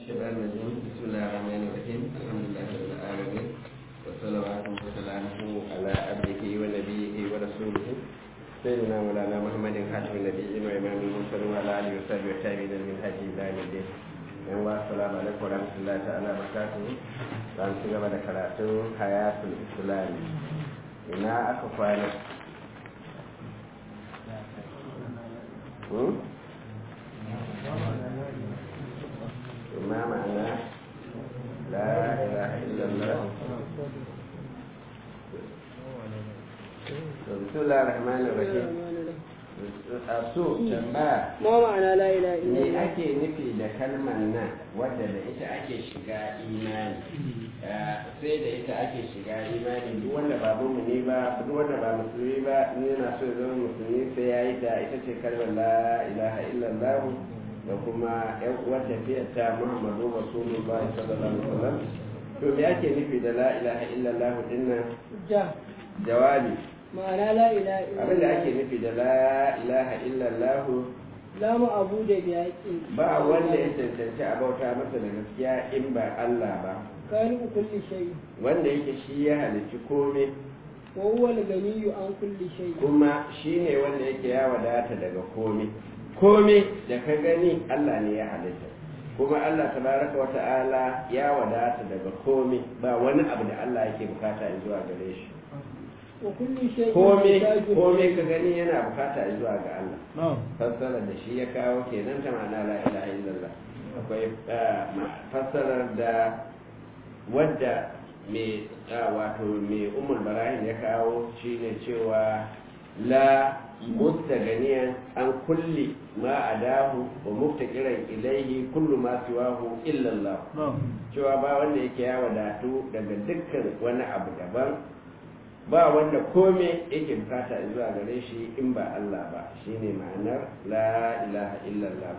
الشيطان الرجيم بسم الله الرحمن الرحيم الحمد لله رب العالمين والصلوات وسلامه على عبده ونبيه ورسوله سيدنا مولانا محمد خاتم النبيين وامام المرسلين وعلى اله وصحبه والتابعين من هدي الى يوم الدين yan wa assalamu alaikum wa rahmatullahi ta'ala barakatuhu za mu ci gaba da karatun hayatul islam ina aka kwana ما معنى لا إله إلا الله بسم الله الرحمن الرحيم su tambaya ma ma'ana la ilaha me illallah ake nufi da kalmar nan wadda da ita ake shiga imani sai da ita ake shiga imani duk wanda ba mumuni ba duk wanda ba musulmi ba in yana so ya zama musulmi sai ya yi ta ita ce kalmar la ilaha illallah da kuma yan uwar tafiyar ta muhammadu rasulullah sallallahu alaihi wasallam to me ake nufi da la ilaha illallah dinnan ja jawabi ma'ana la ilaha illallah abinda ake nufi da la ilaha illallah la ma'budu bi haqqin ba wanda ya cancanci a bauta masa da gaskiya in ba Allah ba kani kulli shay wanda yake shi ya halicci komai wa huwa al-ganiyyu an kulli shay kuma shi ne wanda yake ya wadata daga komai komai da ka gani Allah ne ya halitta kuma Allah tabaraka wa ta'ala ya wadata daga komai ba wani abu da Allah yake bukata zuwa gare shi wa kulli shay komai komai ka gani yana bukata zuwa ga Allah fassarar da shi ya kawo kenan ta ma'ana la ilaha illallah akwai fassarar da wadda mai wato mai umar barahin ya kawo shine cewa la mustaganiyan an kulli ma adahu wa muftakiran ilaihi kullu ma siwahu illallah cewa ba wanda yake ya wadatu daga dukkan wani abu daban ba wanda kome yake bukata zuwa gare shi in ba Allah ba shine ma'anar la ilaha illallah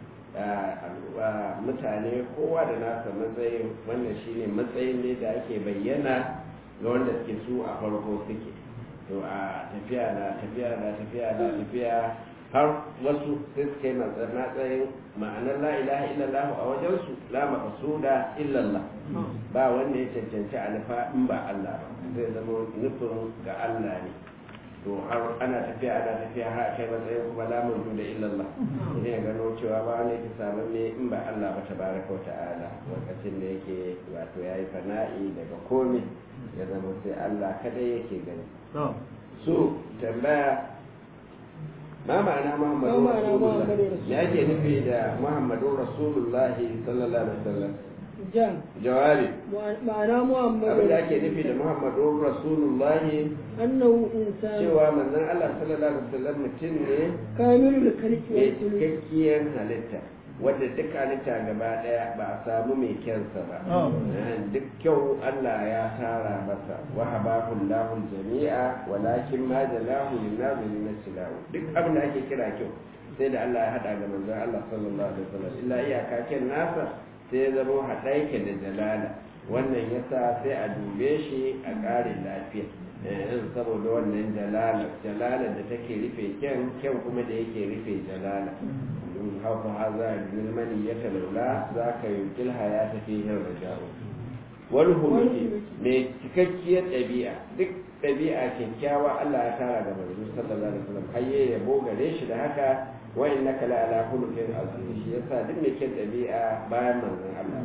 mutane kowa da nasa matsayin wannan shine matsayin ne da ake bayyana ga wanda suke su a farko suke to a tafiya na tafiya na tafiya na tafiya har wasu sai suka yi matsayin ma'anar la ilaha illallah a wajensu la maqsuda illallah ba wanda ya cancanci a nufa in ba Allah ba zai zama nufin ga Allah ne to har ana tafiya ana tafiya har a kai matsayin kuma lamun da illallah idan ya gano cewa ba wanda yake samun ne in ba Allah ba tabaraka wa ta'ala lokacin da yake wato yayi fana'i daga komai ya zama sai Allah kadai yake gani so tambaya ma ma'ana muhammadu Ma ma'ana rasulullah Muhammadu Rasulullah? me ake nufi da muhammadu rasulullah sallallahu alaihi wasallam ja jawabi ma'ana muhammadu abin da ake nufi da muhammadu rasulullah annahu insan cewa manzon Allah sallallahu alaihi wasallam mutum ne kamilul khalqi mai wa suluk cikakkiyar halitta wadda duk halitta gaba daya ba a samu mai kyansa ba Eh, duk kyau Allah ya tara masa wa habahu Allahu jami'a walakin ma jalahu lin nazirin silahu duk abin da ake kira kyau sai da Allah ya hada ga manzon Allah sallallahu alaihi wasallam illa iyaka kyan nasa sai ya zama hada yake da jalala wannan yasa sai a dube shi a ƙare lafiya eh, saboda wannan jalala jalala da take rufe kyan kyan kuma da yake rufe jalala hauka haza ilmani ya talaula za ka yi kilha ya tafi yin raja'u wani huluki mai cikakkiyar ɗabi'a duk ɗabi'a kyakkyawa Allah ya tara da manzo sallallahu alaihi wasallam hayye ya bogare shi da haka wa innaka la ala khuluqin azim shi yasa duk mai kyan ɗabi'a bayan manzon Allah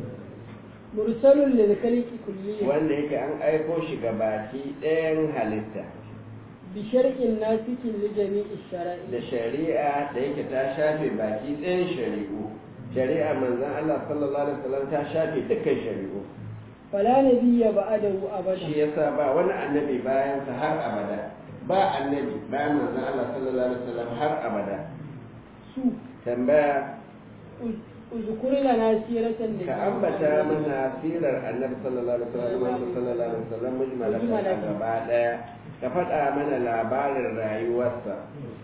mursalun lil khalqi kulliyan wanda yake an aiko shi ga baki ɗayan halitta bi shar'in nasikin li jami'i shara'i da shari'a da yake ta shafe baki ɗayan shari'u shari'a manzon Allah sallallahu alaihi wasallam ta shafe dukkan shari'u fala nabiyya ba'dahu abada shi yasa ba wani annabi bayan sa har abada ba annabi bayan manzon Allah sallallahu alaihi wasallam har abada su tambaya uzkur lana siratan ka ambata mana sirar annabi sallallahu alaihi wasallam manzon sallallahu alaihi wasallam mujmalatan a gaba daya ka faɗa mana labarin rayuwarsa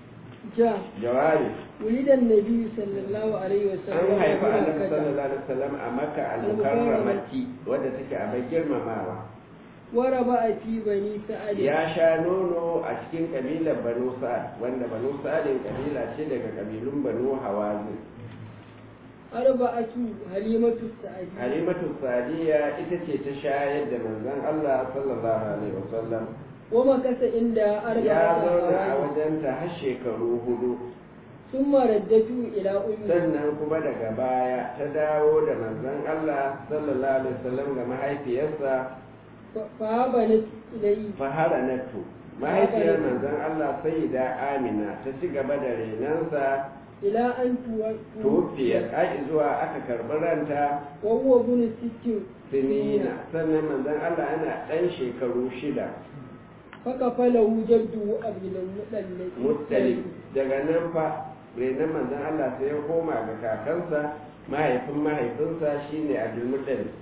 ja jawabi wulidan nabi sallallahu alaihi an wasallam haifa annabi sallallahu alaihi wasallam a makka al-mukarramati wadda take a bai girmamawa waraba a fi bani sa'ad ya sha nono a cikin kabilar banu sa'ad wanda banu sa'adin kabila ce daga kabilun banu hawazin arba'atu halimatu sa'adi halimatu sadiya ita ce ta shayar da manzon Allah sallallahu alaihi wasallam wa makasa inda ya arba'atu zauna a awani wajenta har shekaru hudu summa raddatu ila ummi sannan kuma daga baya ta dawo da manzon Allah sallallahu alaihi wasallam ga mahaifiyarsa fa banat ilayhi faharanatu mahaifiyar manzon Allah sayyida Amina ta ci gaba da renansa ila an tuwa tufiyar ai zuwa aka karɓi ranta wa huwa bunu sittin sinina sannan manzon Allah yana ɗan shekaru shida faka falahu jaddu abdul mudallib muttali daga nan fa renon manzon Allah sai ya koma ga kakansa mahaifin mahaifinsa shine Abdul Muttalib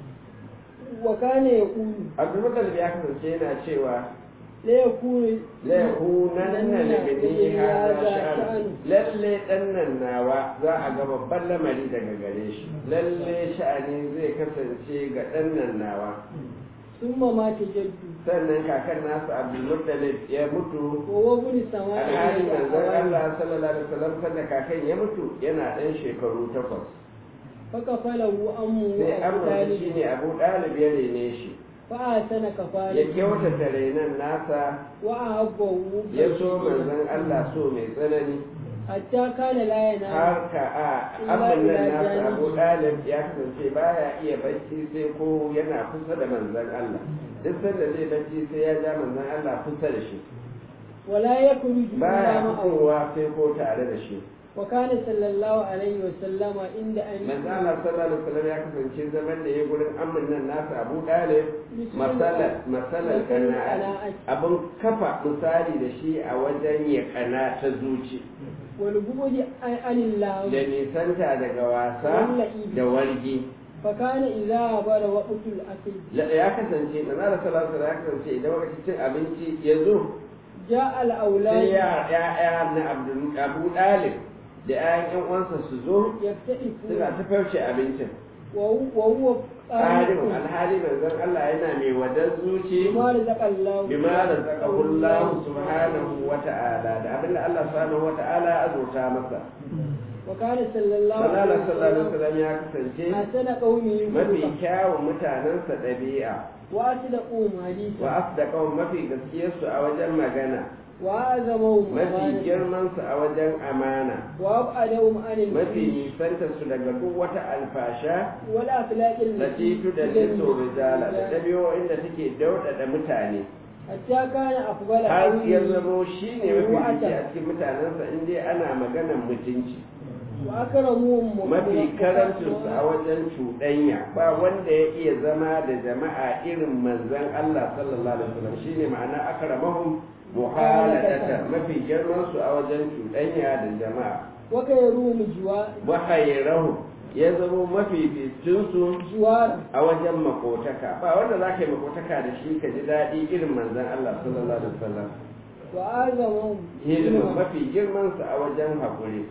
wa kana yaqulu Abdul Muttalib ya kasance yana cewa la yakunu la yakunanna li bani hadha sha'an lalle dannan nawa za a ga babban lamari daga gare shi lalle sha'ani zai kasance ga dannan nawa summa mata jaddu sannan kakan nasu Abdul Muttalib ya mutu wa huwa bunu sama'i alhali manzon Allah sallallahu alaihi wasallam sanda kakan ya mutu yana ɗan shekaru takwas faka falahu ammu sai abu amurka talib shi ne abu ɗalib ya rene shi fa sana ya kafala kyautata renon nasa wa ahabbahu ya so manzon Allah so mai tsanani hatta kana la yana har ka a abin nan nasa abu ɗalib ya kasance baya iya bacci sai ko yana kusa da manzon Allah duk sanda zai bacci sai ya ja manzon Allah kusa da shi wala yakhruju baya illa ma'ahu fitowa sai ko tare da shi wa kana sallallahu alaihi wa sallama inda an manzo Allah sallallahu alaihi wasallam ya kasance zaman da ya gurin amin nan nasa Abu Dalib masala masalan kana'a abun kafa misali da shi a wajen ya kana ta zuci wal bughdi anillah da nisanta daga wasa da wargi fa kana idza bara waqtul akil La- ya kasance manzo Allah sallallahu alaihi wasallam ya kasance idan lokacin cin abinci ya zo ja al awlad sai ya ya na Abdul Abu Dalib da ƴaƴan ƴan uwansa su zo yaftaifu suna ta farce abincin wa wa huwa Alim alhali manzon Allah yana mai wadar zuci bima razaqallahu bima razaqahu Allah subhanahu wa ta'ala da abinda Allah subhanahu wa ta'ala ya azurta masa wa kana sallallahu Manala sallallahu alaihi wasallam ya kasance asana qaumi mafi kyawun mutanensa ɗabi'a wa asdaqu hadisa wa asdaqahum mafi gaskiyarsu a wajen magana wa azamu mafi girmansu a wajen amana wa abadahum anil mafi nisantarsu daga duk wata alfasha wal akhlaqil latifu da liso rijala da ɗabi'o'in da take dauɗaɗa mutane hatta kana afdala har qawli ya zamo shi ne mafi fice a cikin mutanensa in dai ana maganan mutunci wa akramuhum mafi karancinsu a wajen cuɗanya ba wanda ya iya zama da jama'a irin manzon Allah sallallahu alaihi wasallam shine ma'ana akramahum muhaladatan mafi girman su a wajen cuɗanya da jama'a wa kayrum jiwa wa khayrahum ya zamo mafi fitinsu jiwar a wajen makotaka ba wanda za ka yi makotaka da shi ka ji daɗi irin manzon Allah sallallahu alaihi wasallam wa azamu hilmin mafi girman su a wajen haƙuri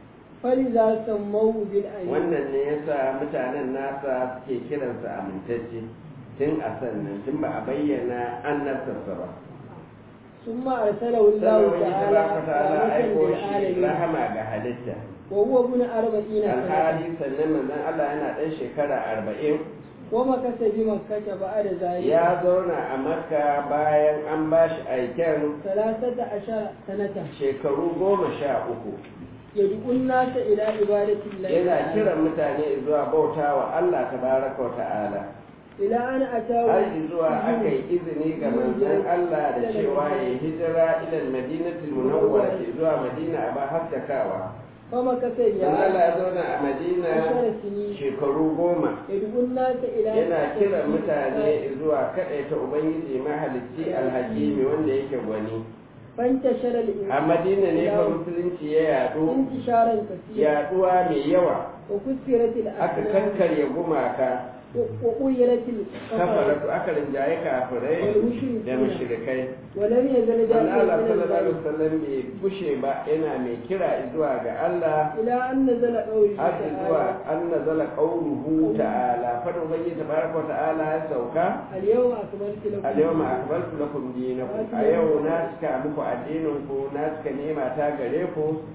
faliza sammu bil ayyi wannan ne yasa mutanen nasa suke kiransa amintacce tun a sannan tun ba a bayyana annabtarsa ba summa arsalahu Allah sannan wani ta'ala tabaraka ta'ala aiko shi alamin rahama ga halitta wa huwa ibn arba'ina sanata alhali sannan manzon Allah yana ɗan shekara arba'in wa makasa bi makkata ba'da zalika ya zauna a makka bayan an ba shi aiken salasata ashara sanata shekaru goma sha uku yad'u an-nasa ila ibadati Allah yana kiran mutane zuwa bauta wa Allah tabaraka wa ta'ala ila an atawu har zuwa aka yi izini ga manzon Allah da cewa ya hijira ila madinatul munawwara zuwa madina a ba haskakawa fa makasa dan ya Allah ya zauna a madina ashara sini shekaru goma yad'u an-nasa ila yana kiran mutane zuwa kaɗaita ubangiji mahalicci alhakimi wanda yake gwani fantashara al a madina ne fa musulunci ya yaɗu intisharan kaseera yaɗuwa mai yawa wa kusirat aka al-asnam kankarya gumaka wa uyirat al-kafara kafaratu aka rinjaye kafirai da mushrikai wa lam yazal Allah da'iyan sallallahu ila alaihi wasallam bai bushe ba yana mai kira zuwa ga Allah ila an nazala qawli har zuwa ta'ala an nazala qawluhu ta'ala fadin ubangiji tabaraka wa ta'ala ya sauka al-yawma akmaltu lakum al-yawma akmaltu lakum dinakum a yau na cika muku addinin ku na cika nema ta gare ku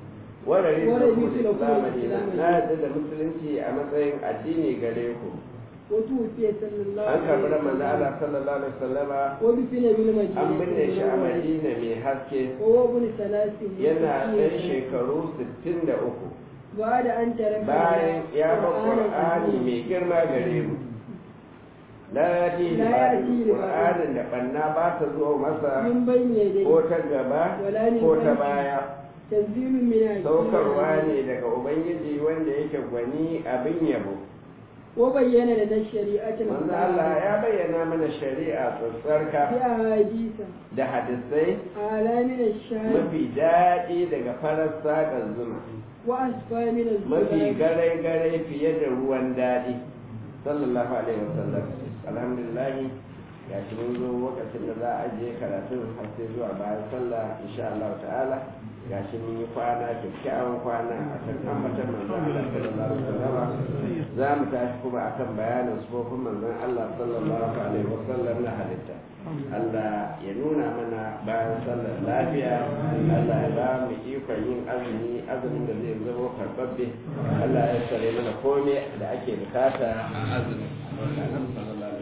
warare Warare su su da da kuma zamani na Islamai. na yadda da musulunci a matsayin addini gare ku وتوفي صلى الله an karɓi da عليه manzo وسلم Allah sallallahu alaihi wasallama ودفن بالمدينة an binne shi a المنورة. Madina mai haske وهو ابن ثلاث yana ɗan وستين shekaru 63 بعد أن ترك bayan ya bar القرآن Qur'ani العظيم. mai girma gare mu la yati La ya'ti li Qur'anin da banna ba ta zo masa من بين يديه ko ta gaba ولا من ko ta خلفه. baya تنزيل من حكيم saukarwa عليم. ne daga ubangiji wanda yake gwani abin yabo وبين لنا الشريعة manzo Allah ya bayyana mana shari'a tsatsarka بأحاديث da hadisai أعلى من الشهر mafi daɗi daga farar saƙar zuma وأسفى من mafi الزبر gare-gare fiye da ruwan daɗi sallallahu alaihi wasallam alhamdulillah ya shi mun zo lokacin da za a je karatun har sai zuwa bayan sallah insha Allah ta'ala ga shi mun yi kwana kyakkyawan kwana a kan ambatan manzon Allah sallallahu alaihi wasallam za mu tashi kuma akan bayanin sufofin manzon Allah sallallahu alaihi wasallam na halitta Allah ya nuna mana bayan sallar lafiya Allah ya ba mu ikon yin azumi azumin da zai zama karɓaɓɓe Allah ya sare mana komai da ake bukata a azumi sallallahu